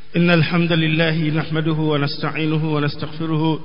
إن الحمد لله نحمده ونستعينه ونستغفره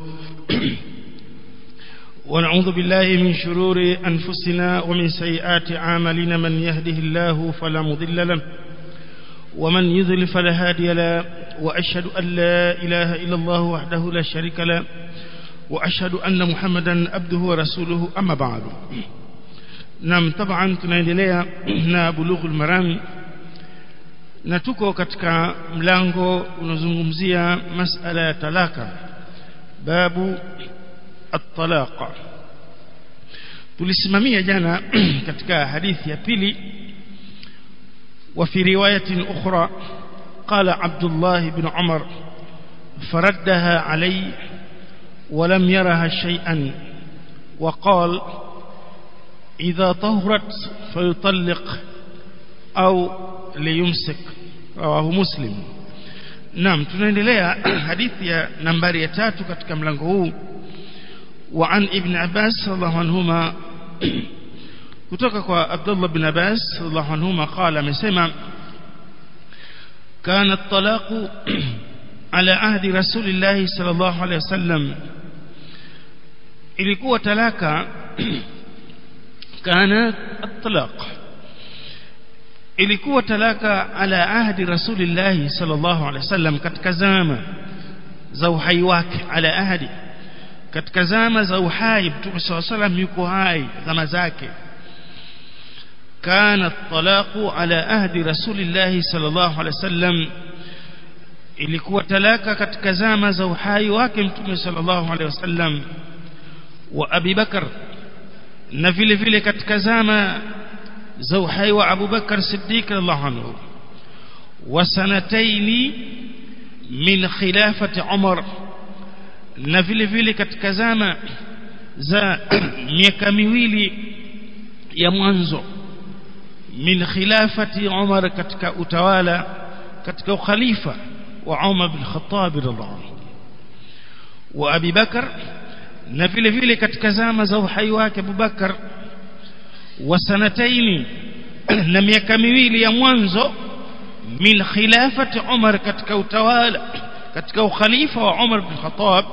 ونعوذ بالله من شرور أنفسنا ومن سيئات عاملنا من يهده الله فلا مضل له ومن يذل فلا هادي له وأشهد أن لا إله إلا الله وحده لا شريك له وأشهد أن محمدا عبده ورسوله أما بعد نعم طبعا tunaendelea na bulughul maram na tuko katika mlango unazungumzia masala ya talaka babu at-talaq tulisimamia jana katika hadithi ya pili وفي رواية أخرى قال عبد الله بن عمر فردها علي ولم يرها شيئا وقال إذا طهرت فيطلق أو ليمسك رواه مسلم نعم tunaendelea hadithi ya nambari ya tatu katika mlango huu wa an ibn Abbas radhiallahu anhuma kutoka kwa Abdullah bin Abbas radhiallahu anhuma qala amesema kana at-talaqu ala ahdi rasulillah sallallahu alayhi wasallam ilikuwa talaka kana at-talaq ilikuwa talaka ala ahdi rasulillah sallallahu alaihi wasallam katika zama za uhai wake ala ahdi katika zama za uhai mtume sallallahu alaihi yuko hai zama zake kana talaqu ala ahdi rasulillah sallallahu alaihi wasallam ilikuwa talaka katika zama za uhai wake mtume sallallahu alaihi wasallam wa Abi Bakar na vile vile katika zama za uhai wa Abu Bakar Siddiq radhiallahu anhu wa sanataini min khilafati Umar na vile vile katika zama za miaka miwili ya mwanzo min khilafati Umar katika utawala katika ukhalifa wa Umar bin Khattab radhiallahu anhu wa Abi Bakar na vile vile katika zama za uhai wake Abu Bakar wa sanataini na miaka miwili ya mwanzo min khilafati Umar katika utawala katika ukhalifa wa Umar bin Khattab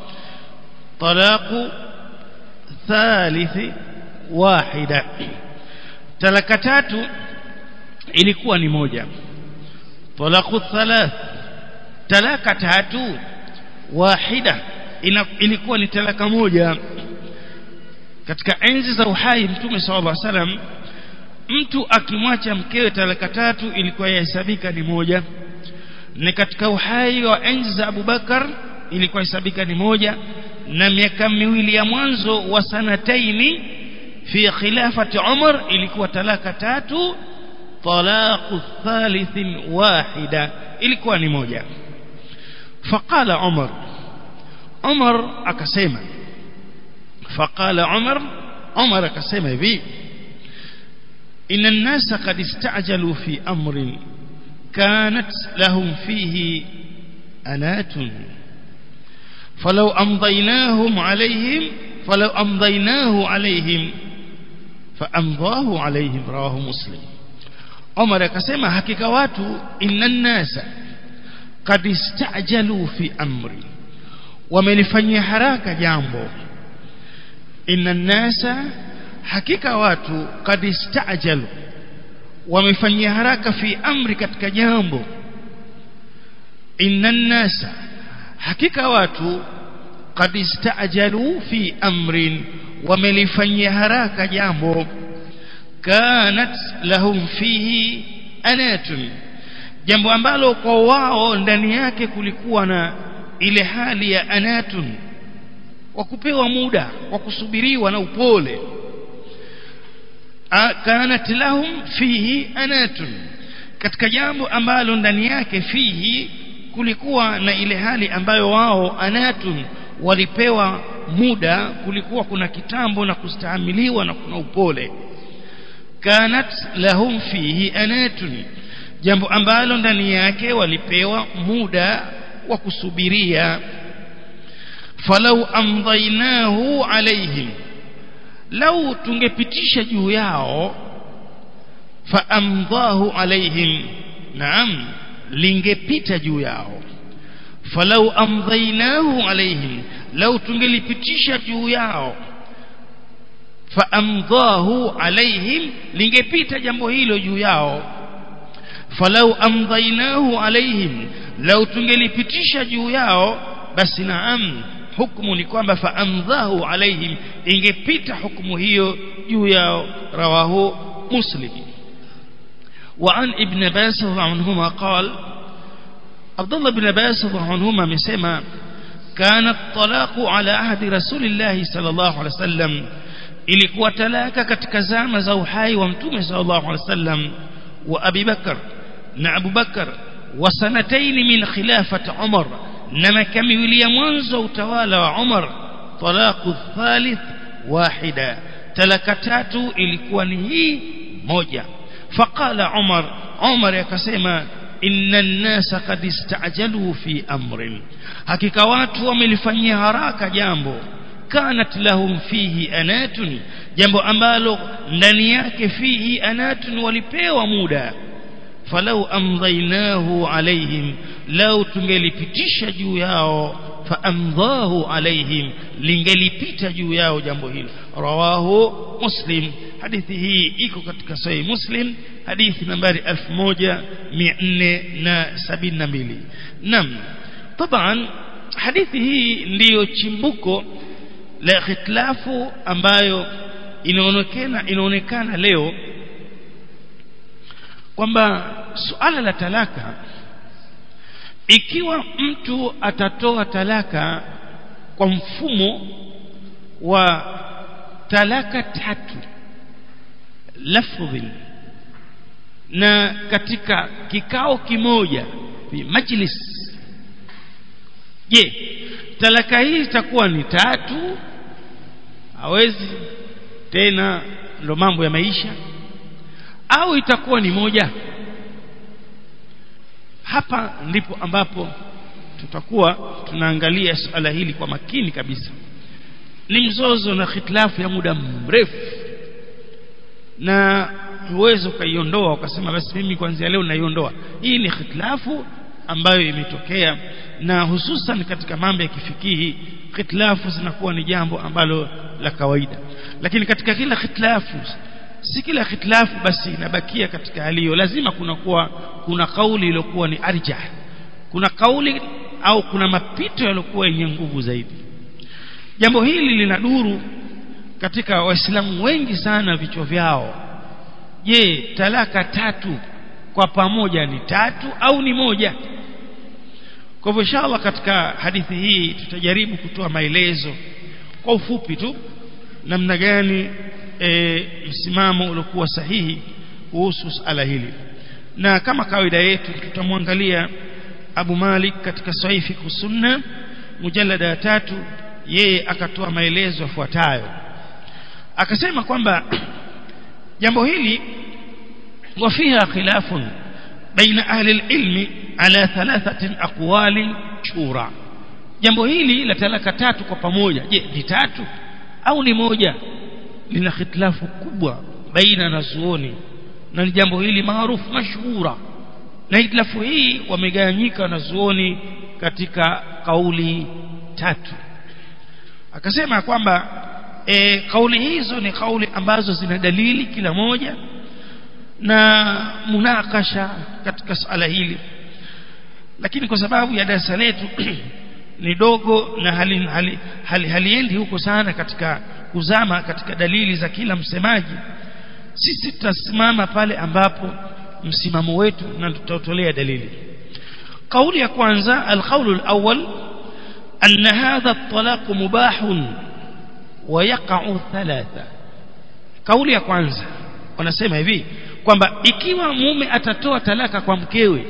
talaqu thalithi wahida talaka tatu ilikuwa ni moja talaqu thalath talaka tatu wahida ilikuwa ni talaka moja katika enzi za uhai mtume sallallahu alaihi wasallam mtu akimwacha mkewe talaka tatu ilikuwa yahesabika ni moja na katika uhai wa enzi za Abubakar ilikuwa hesabika ni moja na miaka miwili ya mwanzo wa sanataini fi khilafati Umar ilikuwa talaka tatu talaqu thalithin wahida ilikuwa ni moja faqala Umar Umar akasema فقال عمر عمر كسمه بي إن الناس قد استعجلوا في أمر كانت لهم فيه أنات فلو أمضيناهم عليهم فلو أمضيناه عليهم فأمضاه عليهم رواه مسلم عمر كسمه حقيقة واتو إن الناس قد استعجلوا في أمر ومن حراك جامبو inna nasa hakika watu kad istaajalu wamefanyia haraka fi amri katika jambo inna nasa hakika watu kad istaajalu fi amrin wamelifanyia haraka jambo kanat lahum fihi anatun jambo ambalo kwa wao ndani yake kulikuwa na ile hali ya anatun wa kupewa muda wa kusubiriwa na upole kanat lahum fihi anatun katika jambo ambalo ndani yake fihi kulikuwa na ile hali ambayo wao anatun walipewa muda kulikuwa kuna kitambo na kustahamiliwa na kuna upole kanat lahum fihi anatun jambo ambalo ndani yake walipewa muda wa kusubiria falau amdainahu alaihim lau tungepitisha juu yao faamdahu alaihim naam lingepita juu yao falau amdhainahu alaihim lau tungelipitisha juu yao faamdhahu alaihim lingepita jambo hilo juu yao falau amdhainahu alaihim lau tungelipitisha juu yao basi naam hukumu ni kwamba faamdhahu alaihim ingepita hukumu hiyo juu yao rawahu muslim وعن ابن عباس عنهما قال عبد الله بن عباس عنهما مسما كان الطلاق على عهد رسول الله صلى الله عليه وسلم ilikuwa talaka katika zama za uhai wa mtume sallallahu alaihi wasallam wa Abi Bakar na Abu Bakar wa sanataini min khilafati Umar na miaka miwili ya mwanzo utawala wa Umar talaqu thalith wahida talaka tatu ilikuwa ni hii moja faqala Umar Umar akasema inna an-nasa qad istajalu fi amrin hakika watu wamelifanyia haraka jambo kanat lahum fihi anatun jambo ambalo ndani yake fihi anatun walipewa muda falau amdhainahu alaihim lau tungelipitisha juu yao faamdhahu alaihim lingelipita juu yao jambo hilo rawahu muslim hadithi hii iko katika sahih muslim hadithi nambari 1472 nam طبعا hadithi hii ndiyo chimbuko la khitlafu ambayo inaonekana inaonekana leo kwamba suala la talaka ikiwa mtu atatoa talaka kwa mfumo wa talaka tatu lafdhi na katika kikao kimoja majlis je talaka hii itakuwa ni tatu hawezi tena ndo mambo ya maisha au itakuwa ni moja hapa ndipo ambapo tutakuwa tunaangalia suala hili kwa makini kabisa ni mzozo na khitlafu ya muda mrefu na huwezi ukaiondoa ukasema basi mimi kuanzia leo naiondoa hii ni khitlafu ambayo imetokea na hususan katika mambo ya kifikihi khitlafu zinakuwa ni jambo ambalo la kawaida lakini katika kila khitlafu si kila khitlafu basi inabakia katika hali hiyo lazima kuna kuwa kuna kauli iliyokuwa ni arjah kuna kauli au kuna mapito yaliyokuwa yenye nguvu zaidi jambo hili linaduru katika waislamu wengi sana vichwa vyao je talaka tatu kwa pamoja ni tatu au ni moja kwa hivyo inshallah katika hadithi hii tutajaribu kutoa maelezo kwa ufupi tu namna gani e, msimamo uliokuwa sahihi kuhusu suala hili na kama kawaida yetu tutamwangalia Abu Malik katika Sahihi fiqh sunna mujallada ya tatu yeye akatoa maelezo yafuatayo akasema kwamba jambo hili وفيها خلاف بين أهل العلم على ثلاثة أقوال شورى jambo hili la talaka tatu kwa pamoja je ni tatu au ni moja lina khitilafu kubwa baina na zuoni na ni jambo hili maarufu mashhura na hitilafu hii wamegawanyika na zuoni katika kauli tatu akasema kwamba e, kauli hizo ni kauli ambazo zina dalili kila moja na munakasha katika suala hili lakini kwa sababu ya darasa letu ni dogo na haliendi hali, hali, hali huko sana katika kuzama katika dalili za kila msemaji sisi tutasimama pale ambapo msimamo wetu na tutatolea dalili kauli ya kwanza alqaulu alawwal أن هذا الطلاق مباح ويقع ثلاثة kauli ya kwanza wanasema hivi kwamba ikiwa mume atatoa talaka kwa mkewe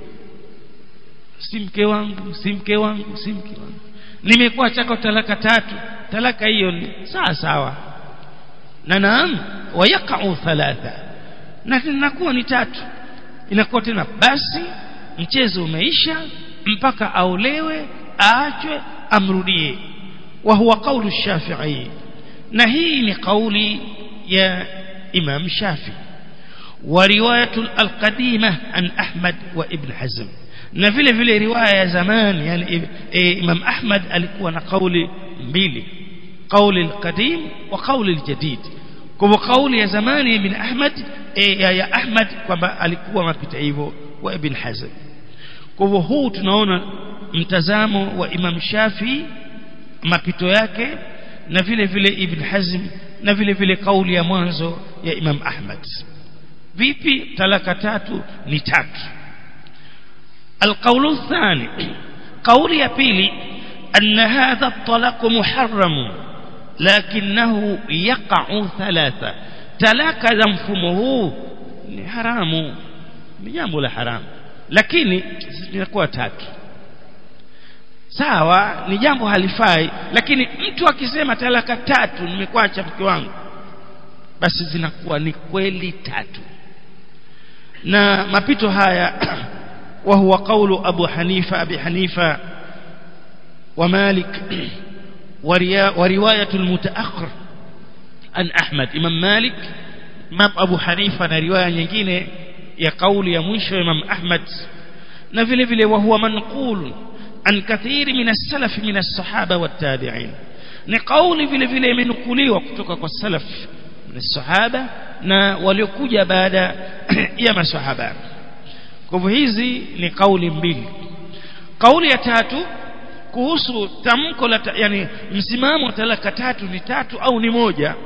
si mke wangu si mke wangu si mke wangu nimekuwa chako talaka tatu talaka hiyo ni sawa sawa na naam wayaqau thalatha na inakuwa ni tatu inakuwa tena basi mchezo umeisha mpaka aolewe aachwe amrudie wa huwa kaulu shafi'i na hii ni kauli ya imam shafi ورواية القديمة عن أحمد وابن حزم na vile vile riwaya ya zamani yani e, Imam Ahmad alikuwa na kauli mbili kauli alqadim wa kauli aljadid kwa kauli ya zamani ibn Ahmad e, ya, ya Ahmad kwamba alikuwa mapita hivyo wa ibn Hazm kwa hivyo huu tunaona mtazamo wa Imam Shafi mapito yake na vile vile Ibn Hazm na vile vile kauli ya mwanzo ya Imam Ahmad vipi talaka tatu ni tatu القول الثاني قول يا بيلي أن هذا الطلاق محرم لكنه يقع ثلاثة تلاك ذنفمه حرام jambo la haramu lakini linakuwa tatu sawa ni jambo halifai lakini mtu akisema talaka tatu nimekuacha mke wangu basi zinakuwa ni kweli tatu na mapito haya وهو قول أبو حنيفة أبي حنيفة ومالك ورواية المتأخر عن أحمد إمام مالك إمام أبو حنيفة رواية nyingine ya kauli ya mwisho Imam Ahmad na vile vile وهو منقول عن كثير من السلف من الصحابة والتابعين ni kauli vile vile imenukuliwa kutoka kwa salaf min sahaba na waliokuja baada ya masahaba kwa hivyo hizi ni kauli mbili kauli ya tatu kuhusu tamko la yani msimamo wa talaka tatu ni tatu au ni moja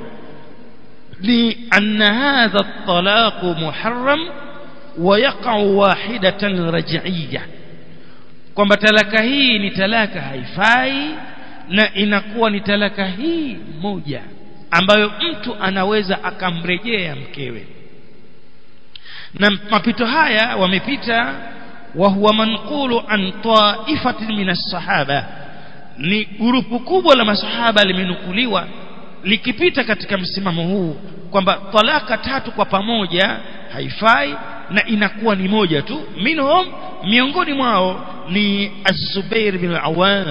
ni anna hadha at-talaq muharram wa yaqa'u wahidatan raj'iyya kwamba talaka hii ni talaka haifai na inakuwa ni talaka hii moja ambayo mtu anaweza akamrejea mkewe na mapito haya wamepita wa huwa manqulu an ta'ifatin min as-sahaba ni grupu kubwa la masahaba limenukuliwa likipita katika msimamo huu kwamba talaka tatu kwa pamoja haifai na inakuwa ni moja tu minhum miongoni mwao ni Az-Zubair bin Awam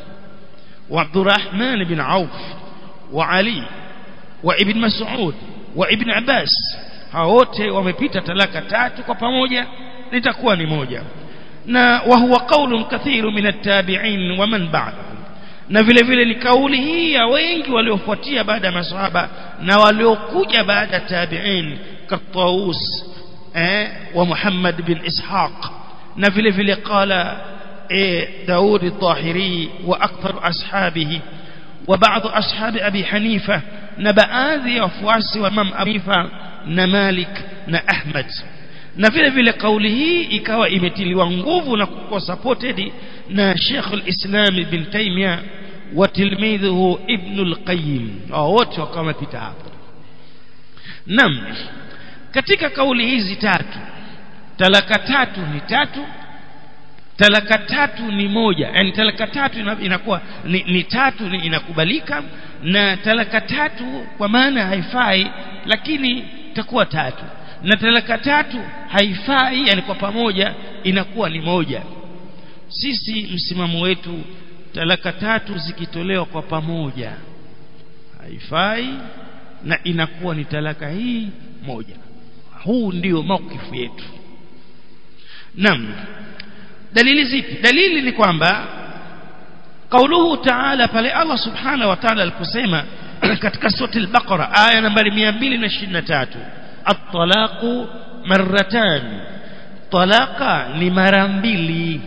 wa Abdurrahman bin Auf wa Ali wa Ibn Mas'ud wa Ibn Abbas hao wote wamepita talaka tatu kwa pamoja litakuwa ni moja na wa huwa qaulun kathiru min at-tabi'in wa man ba'dahum na vile vile ni kauli hii ya wengi waliofuatia baada ya maswahaba na waliokuja baada ya tabi'in katawus eh wa Muhammad bin Ishaq na vile vile qala eh Daud al-Tahiri wa akthar ashabihi wa ba'd ashabi Abi Hanifa na baadhi ya wafuasi wa Imam Abi Hanifa na Malik na Ahmad na vile vile kauli hii ikawa imetiliwa nguvu na kuwa supported na Sheikh al-Islam Ibn Taymiyyah wa tilmidhuhu Ibn al-Qayyim wote wakawa wamepita hapo nam katika kauli hizi tatu talaka tatu ni tatu talaka tatu ni moja yani talaka tatu inakuwa ni, ni tatu ni inakubalika na talaka tatu kwa maana haifai lakini itakuwa tatu na talaka tatu haifai yani kwa pamoja inakuwa ni moja sisi msimamo wetu talaka tatu zikitolewa kwa pamoja haifai na inakuwa ni talaka hii moja huu ndio maukifu yetu nam dalili zipi dalili ni kwamba kauluhu taala pale Allah subhanahu wa ta'ala aliposema katika sura al-Baqara aya nambari 223 at-talaqu marratan talaka ni mara mbili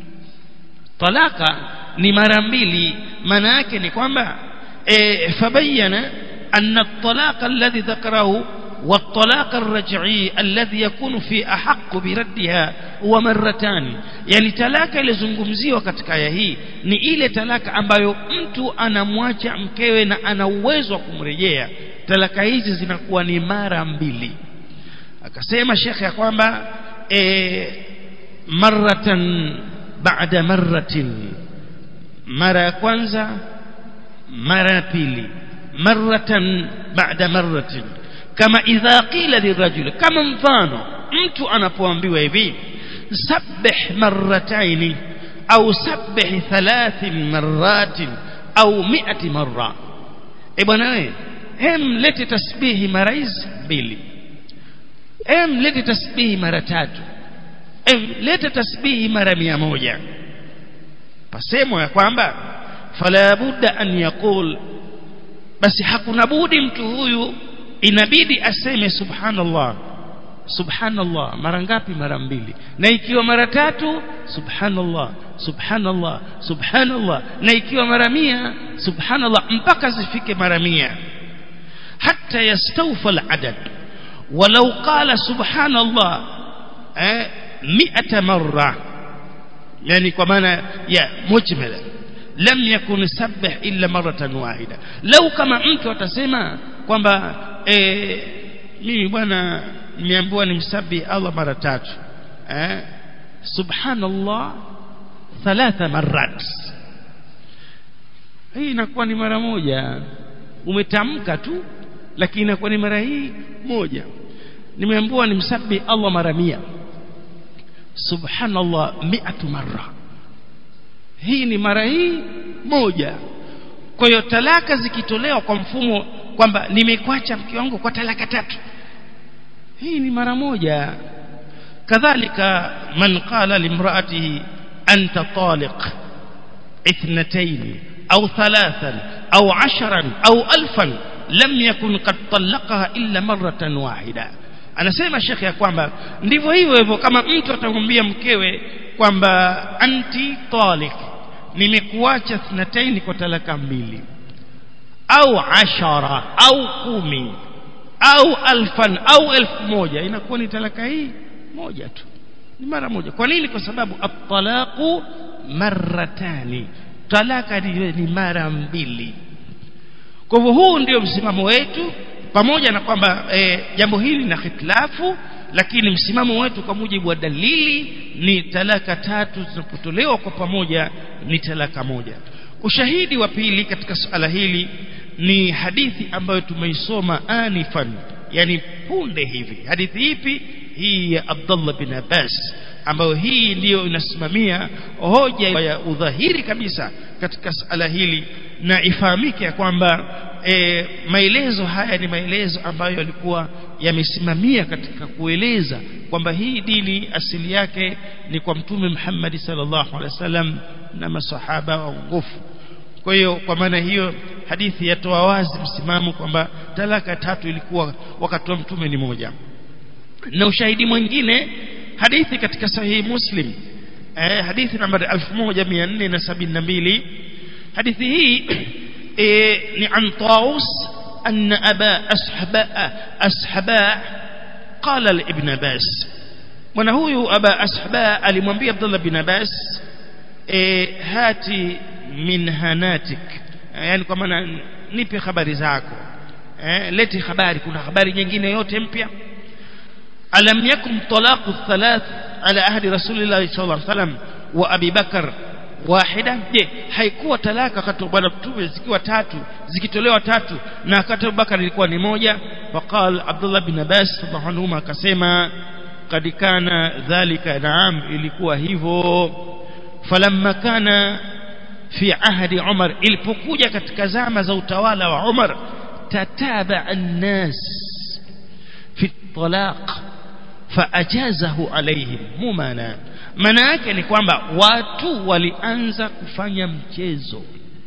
talaka ni mara mbili maana yake ni kwamba e, fabayana anna at-talaq alladhi dhakarahu والطلاق الرجعي الذي يكون في أحق بردها هو مرتان يعني talaka ilizungumziwa katika aya hii ni ile talaka ambayo mtu anamwacha mkewe na ana uwezo wa kumrejea talaka hizi zinakuwa ni mara mbili akasema shekhe ya kwamba e, maratan baada marratin mara ya kwanza mara ya pili maratan baada marratin kama idha qila lirajuli kama mfano mtu anapoambiwa hivi sabbih marrataini au sabbih thalathin marratin au mi'ati marra e bwana wewe hem lete tasbihi mara hizi mbili em lete tasbihi mara tatu em lete tasbihi mara mia moja pasemo ya kwamba fala budda an yaqul basi hakuna budi mtu huyu inabidi aseme subhanallah subhanallah mara ngapi mara mbili na ikiwa mara tatu subhanallah subhanallah subhanallah na ikiwa mara mia subhanallah mpaka zifike mara mia hatta yastawfa al-adad walau qala subhanallah eh 100 marra yani kwa maana ya mujmala lam yakun sabbih illa maratan wahida lau kama mtu atasema kwamba eh mimi bwana nimeambiwa nimsabi Allah mara tatu eh subhanallah thalatha marrat hii inakuwa ni mara moja umetamka tu lakini inakuwa ni mara hii moja nimeambiwa nimsabi Allah mara mia subhanallah mi'atu marra hii ni mara hii moja kwa hiyo talaka zikitolewa kwa mfumo kwamba nimekwacha mke wangu kwa talaka tatu hii ni mara moja kadhalika man qala limraatihi anta taliq اثنتين أو ثلاثا أو عشرا أو ألفا لم يكن قد طلقها إلا مرة واحدة anasema shekhe ya kwamba ndivyo hivyo hivyo kama mtu atamwambia mkewe kwamba anti talik nimekuacha thnataini kwa talaka mbili au ashara au kumi au alfan au elfu moja inakuwa ni talaka hii moja tu ni mara moja kwa nini kwa sababu at-talaqu marratani talaka ni, ni mara mbili kwa hivyo huu ndio msimamo wetu pamoja na kwamba e, jambo hili na khitilafu lakini msimamo wetu kwa mujibu wa dalili ni talaka tatu zinapotolewa kwa pamoja ni talaka moja ushahidi wa pili katika suala hili ni hadithi ambayo tumeisoma anifan yani punde hivi hadithi ipi hii ya Abdullah bin Abbas ambayo hii ndiyo inasimamia hoja ya udhahiri kabisa katika suala hili na ifahamike ya kwamba e, maelezo haya ni maelezo ambayo yalikuwa yamesimamia katika kueleza kwamba hii dini asili yake ni kwa mtume Muhammad sallallahu alaihi wasallam na masahaba waongofu kwa hiyo kwa maana hiyo hadithi yatoa wazi msimamo kwamba talaka tatu ilikuwa wakati wa mtume ni moja na ushahidi mwingine hadithi katika sahihi muslim eh, hadithi nambari 1472 hadithi hii eh, ni an taus أن أبا أسحباء أسحباء قال لابن باس mwana huyu aba asba alimwambia Abdullah bin Abbas e, hati min hanatik yani kwa maana nipe habari zako eh, leti habari kuna habari nyingine yote mpya alam yakum talaqu thalath ala ahdi rasulillah sallallahu alaihi wasallam wa abi bakar wahida je haikuwa talaka wakati wa bwana mtume zikiwa tatu zikitolewa tatu na wakati Abubakar ilikuwa ni moja faqal Abdullah bin Abbas radhiallahu anhu akasema kad kana dhalika naam ilikuwa hivyo falamma kana fi ahdi Umar ilipokuja katika zama za utawala wa Umar tataba an-nas fi talaq faajazahu alaihim mumana maana yake ni kwamba watu walianza kufanya mchezo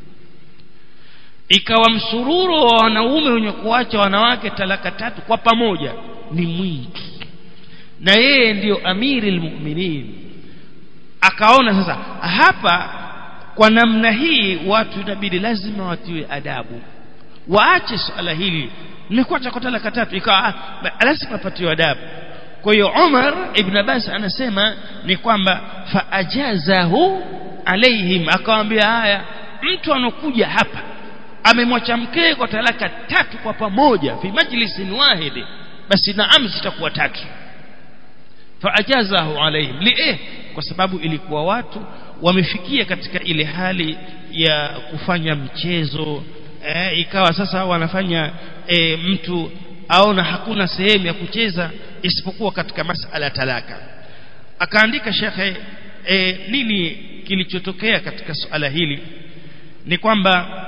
ikawa msururo wa wanaume wenye kuacha wanawake talaka tatu kwa pamoja ni mwingi na yeye ndiyo amiri almu'minin akaona sasa hapa kwa namna hii watu inabidi lazima watiwe adabu waache swala hili nimekuacha kwa talaka tatu ikawa lazima apatiwe adabu kwa hiyo Umar ibn Abbas anasema ni kwamba faajazahu alaihim akamwambia haya mtu anokuja hapa amemwacha mkee kwa talaka tatu kwa pamoja fi majlisin wahidi basi naam zitakuwa tatu faajazahu alaihim li eh kwa sababu ilikuwa watu wamefikia katika ile hali ya kufanya mchezo eh, ikawa sasa wanafanya eh, mtu aona hakuna sehemu ya kucheza isipokuwa katika masala ya talaka akaandika shekhe e, nini kilichotokea katika suala hili ni kwamba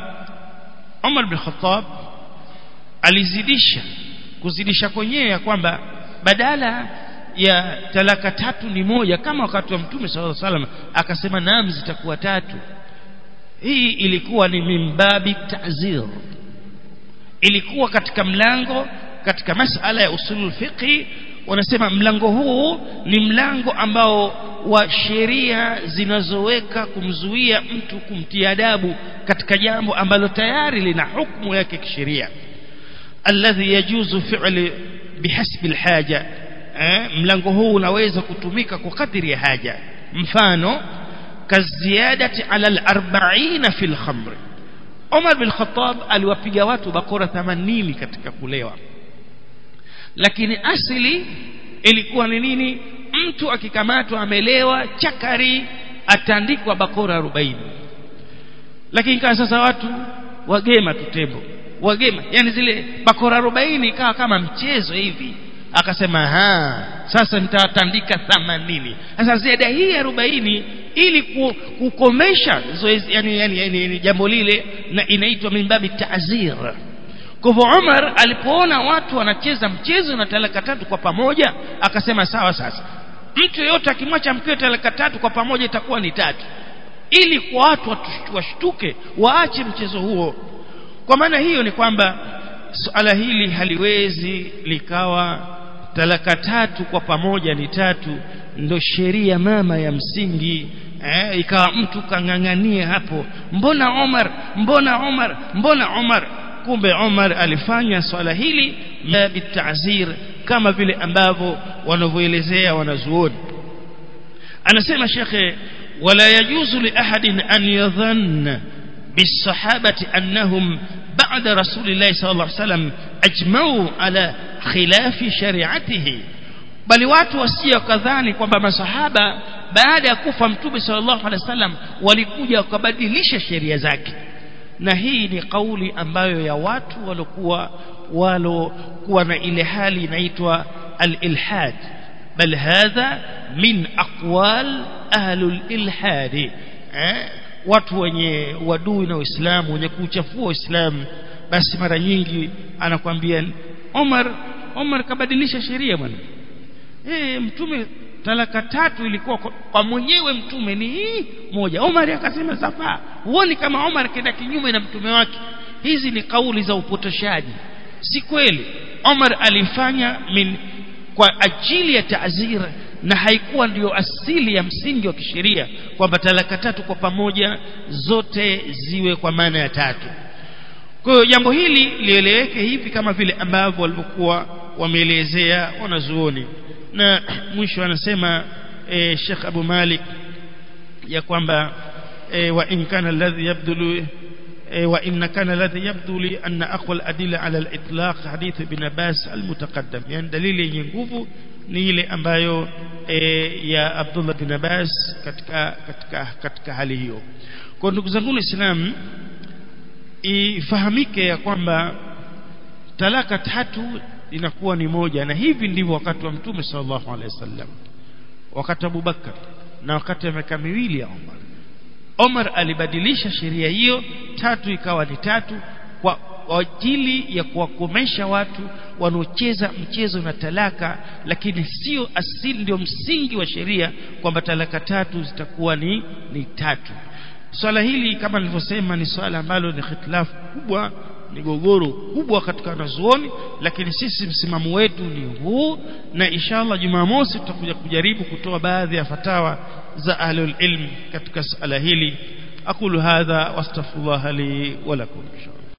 Umar bin Khattab alizidisha kuzidisha kwenyewe ya kwamba badala ya talaka tatu ni moja kama wakati wa mtume sallallahu alaihi wasallam akasema naam zitakuwa tatu hii ilikuwa ni mimbabi ta'zir ilikuwa katika mlango katika masala ya usulul fiqhi wanasema mlango huu ni mlango ambao wa sheria zinazoweka kumzuia mtu kumtia adabu katika jambo ambalo tayari lina hukumu yake kisheria alladhi yajuzu fi'li bihasbi alhaja eh, mlango huu unaweza kutumika kwa kadiri ya haja mfano kaziyadati ala al-arba'ina fil khamr Umar bin Khattab aliwapiga watu bakora 80 katika kulewa lakini asili ilikuwa ni nini mtu akikamatwa amelewa chakari atandikwa bakora 40 lakini kama sasa watu wagema tutembo wagema yani zile bakora 40 ikawa kama mchezo hivi akasema ha sasa nitatandika 80 sasa ziada hii 40 ili kukomesha zoezi yani, yani, yani, yani jambo lile na inaitwa mimbabi ta'zir kwa hivyo Umar alipoona watu wanacheza mchezo na talaka tatu kwa pamoja akasema sawa sasa mtu yeyote akimwacha mkeo talaka tatu kwa pamoja itakuwa ni tatu ili kwa watu washtuke waache mchezo huo kwa maana hiyo ni kwamba suala hili haliwezi likawa talaka tatu kwa pamoja ni tatu ndo sheria mama ya msingi eh, ikawa mtu kang'ang'ania hapo mbona Omar mbona Omar mbona Omar kumbe Omar alifanya swala hili bitazir kama vile ambavyo wanavyoelezea wanazuoni anasema shekhe wala yajuzu li ahadin an yadhanna bisahabati annahum بعد رسول الله صلى الله عليه وسلم أجمعوا على خلاف شريعته bali watu wasio kadhani kwamba masahaba baada ya kufa mtume sallallahu alaihi wasallam walikuja wakabadilisha sheria zake na hii ni kauli ambayo ya watu walokuwa walokuwa na ile hali inaitwa al-ilhad bal hadha min aqwal ahlul ilhad eh? watu wenye wadui na Uislamu wenye kuchafua Uislamu basi mara nyingi anakwambia Omar Omar kabadilisha sheria bwana eh mtume talaka tatu ilikuwa kwa, kwa mwenyewe mtume ni hii moja Omar akasema safa huoni kama Omar kenda kinyume na mtume wake hizi ni kauli za upotoshaji si kweli Omar alifanya min kwa ajili ya taazir na haikuwa ndiyo asili ya msingi wa kisheria kwamba talaka tatu kwa pamoja zote ziwe kwa maana ya tatu kwa hiyo jambo hili lieleweke hivi kama vile ambavyo walivyokuwa wameelezea wanazuoni na mwisho anasema e, Sheikh Abu Malik ya kwamba e, wa in kana alladhi yabdulu e, wa in kana alladhi yabdu li anna aqwa al-adilla ala al-itlaq hadith ibn Abbas al-mutaqaddam yani dalili yenye nguvu ni ile ambayo e, ya Abdullah bin Abbas katika katika katika hali hiyo kwa ndugu zangu Waislamu ifahamike ya kwamba talaka tatu inakuwa ni moja na hivi ndivyo wakati wa mtume sallallahu alaihi wasallam wakati Abu Bakar na wakati wa miaka miwili ya Umar Umar alibadilisha sheria hiyo tatu ikawa ni tatu kwa ajili ya kuwakomesha watu wanaocheza mchezo na talaka lakini sio asili ndio msingi wa sheria kwamba talaka tatu zitakuwa ni ni tatu swala hili kama nilivyosema ni swala ambalo ni khitilafu kubwa ni gogoro kubwa katika wanazuoni lakini sisi msimamo wetu ni huu na inshallah Jumamosi tutakuja kujaribu kutoa baadhi ya fatawa za ahlul ilm katika swala hili aqulu hadha wastaghfirullah li wa lakum inshallah